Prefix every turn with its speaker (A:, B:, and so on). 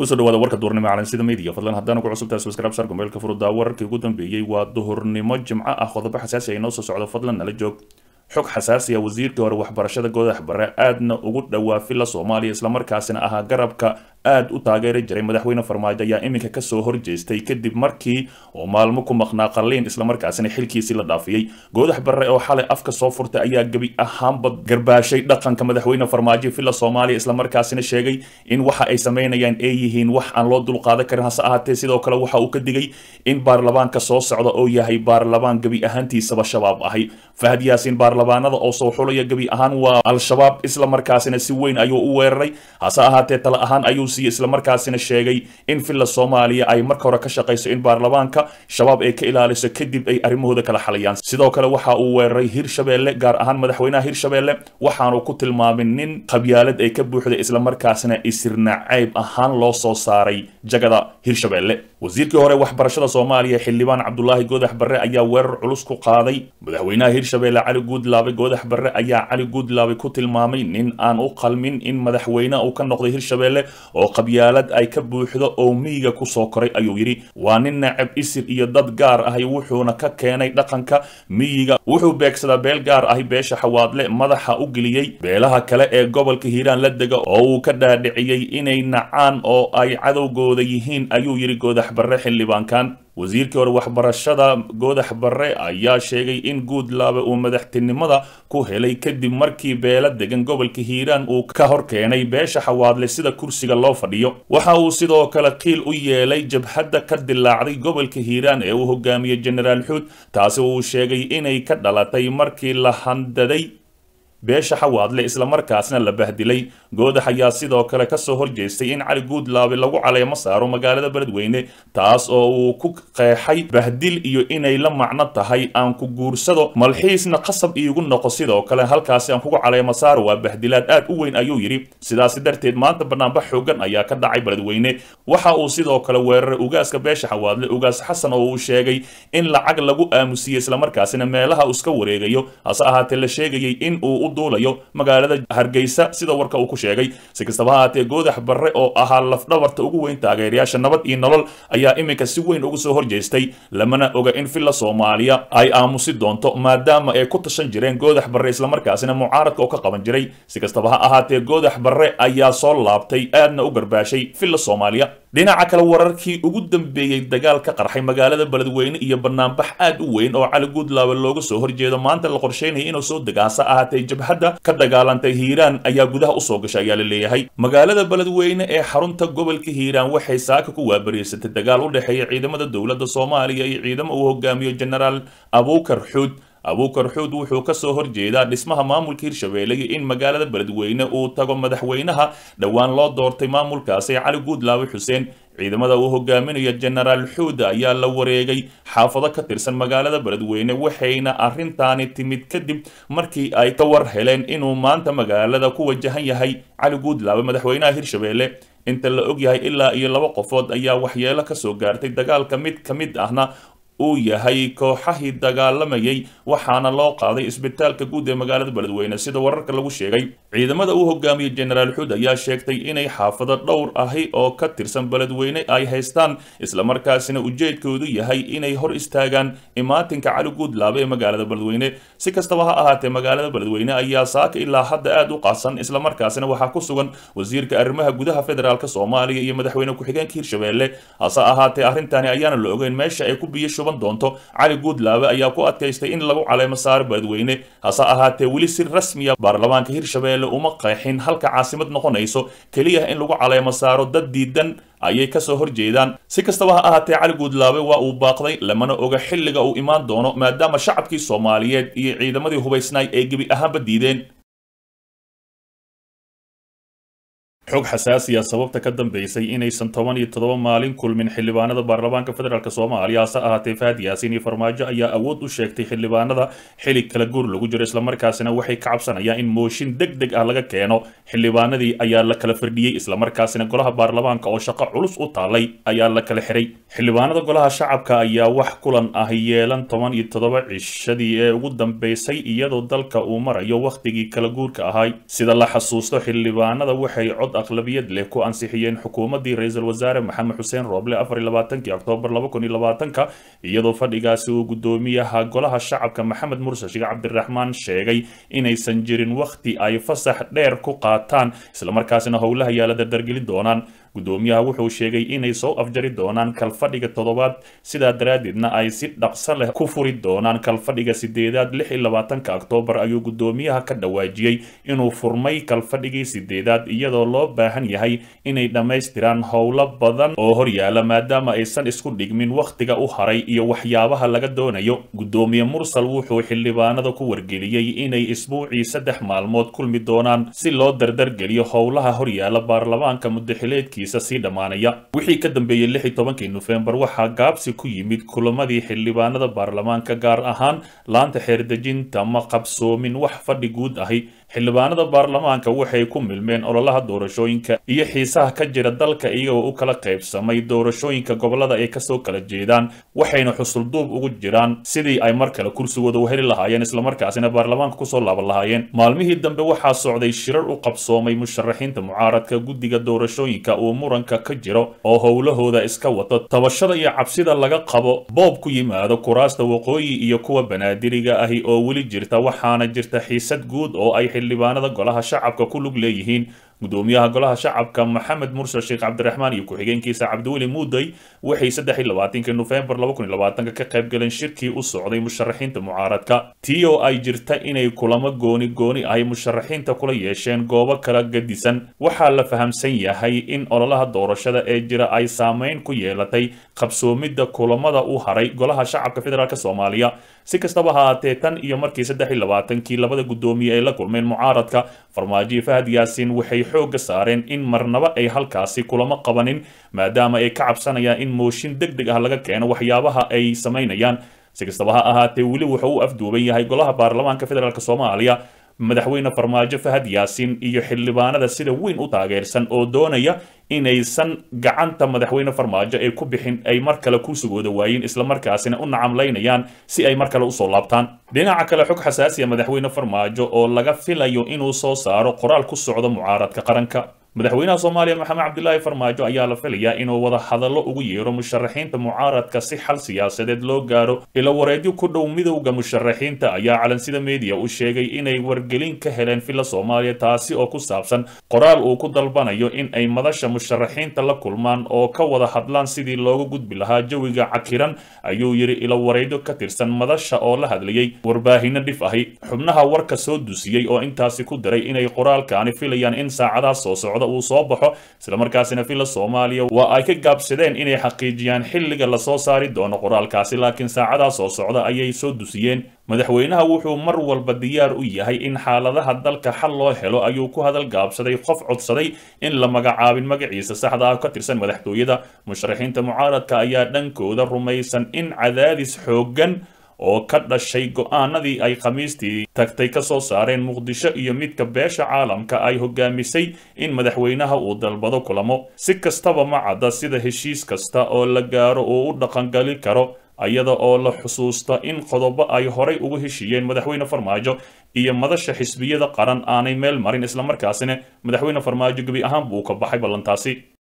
A: kusoo dhawaada warka duurnimo calansida media fadlan haddaan ugu cusubtahay subscribe sar gombeelka furudaa wararkii ugu dambeeyey waa duhurnimo jimco ah qodobo xasaasi ay noo soo socdo fadlan nala joog xog xasaasi ah wasiirkii hore waxbarashada goodax bare aadna ugu dhowaa filla soomaaliya islamarkaasina ahaa garabka aad u taageeri jiray madaxweyne farmaajo ayaa iminka kasoo horjeestay kadib markii oo maalmo ku maqnaa qalliin islamarkaasina xilkiisii la dhaafiyey goodax bare oo xalay afka soo furtay ayaa gebi ahaanba garbaashay dhaqanka madaxweyne farmaajo filla soomaaliya islamarkaasina sheegay in waxa ay sameynayaan ay yihiin wax aan loo dulqaadan karin hase ahaatee sidoo kale waxa uu ka digay in baarlamaanka soo socda oo yahay baarlamaan gebi ahaantiisaba shabaab ahay fahad yaasiin baarlamaanada oo soo xulaya gebi ahaan waa al-shabaab islamarkaasina si weyn ayuu u weeraray hase ahaatee tale ahaan ayuu siiyey islamarkaasina sheegay in filla soomaaliya ay marka hore ka shaqayso in baarlamaanka shabaab ay ka ilaaliso kadib ay arrimahooda kala xalayaan sidoo kale waxa uu weeraray hirshabeelle gaar ahaan madaxweynaha hirshabeelle waxaanu ku tilmaamay nin qabyaalad ay ka buuxday islamarkaasina isirna cayb ahaan loo soo saaray jagada hirshabeelle wasiirkii hore waxbarashada soomaaliya xildhibaan cabdulaahi goodax barre ayaa weerar culus ku qaaday madaxweynaha hirshabeelle cali guudlaabe goodax barre ayaa cali guudlaabe ku tilmaamay nin aan u qalmin in madaxweyne uu ka noqday hirshabeelle oo qabyaalad ay ka buuxdo oo miyiga kusoo koray ayuu yidhi waa nin nacab isir iyo dad gaar ahi wuxuuna ka keenay dhaqanka miyiga wuxuu beegsadaa beel gaar ahi beesha xawaadle madaxa u geliyey beelaha kale ee gobolka hiiraan la dega oo uu ka dhaadhiciyey inay nacaan oo ay cadowgooda yihiin ayuu yidhi goodax barre xildhibaankan wasiirkii hore waxbarashada goodax barre ayaa sheegay in guudlaabe uu madaxtinimada ku helay kadib markii beela degan gobolka hiiraan uu ka hor keenay beesha xawaadle sida kursiga loo fadhiyo waxa uu sidoo kale qiil u yeelay jabhadda ka dilaacday gobolka hiiraan ee uu hogaamiyey genaraal xuud taasi uu sheegay inay ka dhalatay markii la handaday beesha xawaadle islamarkaasna la bahdilay goodax ayaa sidoo kale kasoo horjeestay in cali guudlaabe lagu caleemo saaro magaalada beledweyne taas oo uu ku qeexay bahdil iyo inay la macno tahay aan ku guursado malxiisna qasab iigu noqo sidoo kale halkaasi aan kugu caleemo saaro waa bahdilaad aad u weyn ayuu yidhi sidaasi darteed maanta banaanbax xoogan ayaa ka dhacay beledweyne waxa uu sidoo kale weeraray ugaaska beesha xawaadle ugaas xasan oo uu sheegay in lacag lagu aamusiyey islamarkaasina meelaha uu iska wareegayo hase ahaatee la sheegayay in uu duulayo magaalada hargeysa sida warka uu ku sheegay si kastaba ha ahaatee goodax barre oo ahaa lafdhabarta ugu weyn taageerayaasha nabad iyo nolol ayaa iminka si weyn ugu soo horjeestay lamana oga in filla soomaaliya ay aamusi doonto maadaama ay ku tashan jireen goodax barre islamarkaasina mucaaradka oo ka qaban jiray si kastaba ha ahaatee goodax barre ayaa soo laabtay aadna u garbaashay filla soomaaliya dhinaca kale wararkii ugu dambeeyey dagaal ka qarxay magaalada beledweyne iyo banaanbax aad u weyn oo cali guudlaabe looga soo horjeedo maanta la qorsheynaya inuu soo degaasa ahaatee jabhadda ka dagaalantay hiiraan ayaa gudaha usoo gashay ayaa la leeyahay magaalada beledweyne ee xarunta gobolka hiiraan waxay saaka ku waabariysatay dagaal u dhexeeya ciidamada dowladda soomaaliya iyo ciidamo uu hogaamiyo genaraal abuukar xuud abuukar xuud wuxuu kasoo horjeedaa dhismaha maamulka hirshabeelle iyo in magaalada beledweyne uu tago madaxweynaha dhowaan loo doortay maamulkaasi cali guudlaabe xuseen ciidamada uu hogaaminayo genaraal xuuda ayaa la wareegay xaafado ka tirsan magaalada beledweyne waxayna arrintaani timid kadib markii ay ka war heleen inuu maanta magaalada ku wajahan yahay cali guudlaabe madaxweynaha hirshabeelle inta la ogyahay ilaa iyo laba qofood ayaa waxyeelo kasoo gaartay dagaalka mid ka mid ahna uu yahay kooxahii dagaalamayay waxaana loo qaaday isbitaalka guud ee magaalada beledweyne sida wararka lagu sheegay ciidamada uu hogaamiyey genaraal xuud ayaa sheegtay inay xaafado dhowr ahi oo ka tirsan beledweyne ay haystaan islamarkaasina ujeedkoodu yahay inay hor istaagaan imaatinka cali guudlaabe ee magaalada beledweyne si kastaba ha ahaatee magaalada beledweyne ayaa saaka ilaa hadda aad u qasan islamarkaasina waxaa ku sugan wasiirka arrimaha gudaha federaalk soomaaliya iyo madaxweyne ku-xigeenka hirshabeelle hase ahaatee arrintani ayaana la ogeyn meesha ay ku biyo shuban doonto cali guudlaabe ayaa ku adkaystay in lagu caleemo saaro beledweyne hase ahaatee weli si rasmiya baarlamaanka hirshabeelle uma qeexin halka caasimad noqonayso keliya in lagu caleemo saaro dad diidan ayay kasoo horjeedaan si kastaba ha ahaatee cali guudlaabe waa uu baaqday lamana oga xilliga uu imaan doono maadaama shacabkii soomaaliyeed iyo ciidamadii hubaysnaay ay gebi ahaanba diideen xog xasaasiya sababta ka dambeysay inaysan toban iyo toddoba maalin kulmin xildhibaanada baarlamaanka federaalk soomaaliya hase ahaatee fahad yaasiin iyo farmaajo ayaa awood u sheegtay xildhibaanada xili kala guur lagu jiro islamarkaasina waxay ka cabsanayaan in mooshin deg deg ah laga keeno xildhibaanadii ayaa la kala firdhiyey islamarkaasina golaha baarlamaanka oo shaqo culus u taalay ayaa la kala xiray xildhibaanada golaha shacabka ayaa wax kulan ah yeelan toban iyo toddoba cishadii ee ugu dambeysay iyadoo dalka uu marayo wakhtigii kala guurka ahay sida la xasuusto xildhibaanada waxay cod aqlabiyad leh ku ansixiyeen xukuumaddii ra-iisul wasaare maxamed xuseen rooble afar iyo labaatankii oktoobar laba kun iyo labaatanka iyadoo fadhigaasi uu guddoomiyaha golaha shacabka maxamed murse sheekh cabdiraxmaan sheegay inaysan jirin wakhti ay fasax dheer ku qaataan islamarkaasina howlaha yaala dardargeli doonaan guddoomiyaha wuxuu sheegay inay soo afjari doonaan kalfadhiga toddobaad sidaa daraaddeedna ay si dhaqso leh ku furi doonaan kalfadhiga sideedaad lix iyo labaatanka oktoobar ayuu guddoomiyaha ka dhawaajiyey inuu furmay kalfadhigii sideedaad iyadoo loo baahan yahay inay dhammaystiraan howlo badan oo horyaala maadaama aysan isku dhigmin wakhtiga u haray iyo waxyaabaha laga doonayo guddoomiye mursal wuxuu xildhibaanada ku wargeliyey inay isbuucii saddex maalmood kulmi doonaan si loo dardargeliyo howlaha horyaala baarlamaanka muddaxileedkii sii dhammaanaya wixii ka dambeeyey lix iyo tobankii nofembar waxaa gaabsi ku yimid kulamadii xildhibaanada baarlamaanka gaar ahaan laanta xeerdejinta ma qabsoomin wax fadhi guud ahi xildhibaanada baarlamaanka waxay ku milmeen ololaha doorashooyinka iyo xiisaha ka jira dalka iyagoo u kala qaybsamay doorashooyinka gobolada ay kasoo kala jeedaan waxayna xusulduub ugu jiraan sidii ay mar kale kursigooda u heli lahaayeen islamarkaasina baarlamaanka kusoo laaban lahaayeen maalmihii dambe waxaa socday shirar u qabsoomay musharaxiinta mucaaradka guddiga doorashooyinka uu muranka ka jiro oo howlahooda iska wato tabashada iyo cabsida laga qabo boob ku yimaado kuraasta waqooyi iyo kuwa banaadiriga ahi oo weli jirta waxaana jirta xiisad guud oo ay xildhibaanada golaha shacabka ku lug leeyihiin gudoomiyaha golaha shacabka maxamed mursal sheekh cabdiraxmaan iyo ku-xigeenkiisa cabdiweli muuday waxay saddex iyo labaatankii nofembar laba kun iyo labaatanka ka qayb galeen shirkii u socday musharaxiinta mucaaradka tii oo ay jirta inay kulamo gooni gooni ahy musharaxiinta kula yeesheen goobo kala gadisan waxaa la fahamsan yahay in ololaha doorashada ee jira ay saameyn ku yeelatay qabsoomidda kulamada u haray golaha shacabka federaalk soomaaliya si kastaba haatee tan iyo markii saddex iyo labaatankii labada guddoomiye ay la kulmeen mucaaradka farmaajo fahad yaasiin waxay xoogga saareen in marnaba ay halkaasi kulamo qabanin maadaama ay ka cabsanayaan in mooshin deg deg ah laga keeno waxyaabaha ay samaynayaan si kastaba ha ahaatee weli wuxuu u afduuban yahay golaha baarlamaanka federaalk soomaaliya madaxweyne farmaajo fahad yaasiin iyo xildhibaanada sida weyn u taageersan oo doonaya inaysan gacanta madaxweyne farmaajo ay ku bixin ay mar kale kursigooda waayin islamarkaasina u nacamlaynayaan si ay mar kale usoo laabtaan dhinaca kale xog xasaasiya madaxweyne farmaajo oo laga filayo inuu soo saaro qoraal ku socdo mucaaradka qaranka madaxweynaha soomaaliya maxamed cabdilaahi farmaajo ayaa la filayaa inuu wada hadallo ugu yeero musharaxiinta mucaaradka si xal siyaasadeed loo gaaro ilo wareedyo ku dhow midowda musharaxiinta ayaa calansida meediya u sheegay inay wargelin ka heleen filla soomaaliya taasi oo ku saabsan qoraal uu ku dalbanayo in ay madasha musharaxiinta la kulmaan oo ka wada hadlaan sidii looga gudbi lahaa jawiga cakiran ayuu yidhi ilo wareedyo ka tirsan madasha oo la hadlayay warbaahino dhif ahi xubnaha warka soo dusiyey oo intaasi ku daray inay qoraalkaani filayaan in saacadaha soo socda uu soo baxo islamarkaasina filla soomaaliya waa ay ka gaabsadeen inay xaqiijiyaan xilliga lasoo saari doono qoraalkaasi laakiin saacadaha soo socda ayay soo dusiyeen madaxweynaha wuxuu mar walba diyaar u yahay in xaaladaha dalka xal loo helo ayuu ku hadal gaabsaday qof codsaday in la magacaabin magaciisa saxda ah ka tirsan madaxtooyada musharaxiinta mucaaradka ayaa dhankooda rumaysan in cadaadis xooggan oo ka dhashay go-aanadii ay khamiistii tagtay ka soo saareen muqdisho iyo midka beesha caalamka ay hogaamisay in madaxweynaha uu dalbado kulamo si kastaba ma cadda sida heshiis kasta oo la gaaro uu u dhaqangali karo ayada oo la xusuusta in qodobo ay horay ugu heshiiyeen madaxweyne farmaajo iyo madasha xisbiyada qaran aanay meel marin islamarkaasina madaxweyne farmaajo gebi ahaan buu ka baxay ballantaasi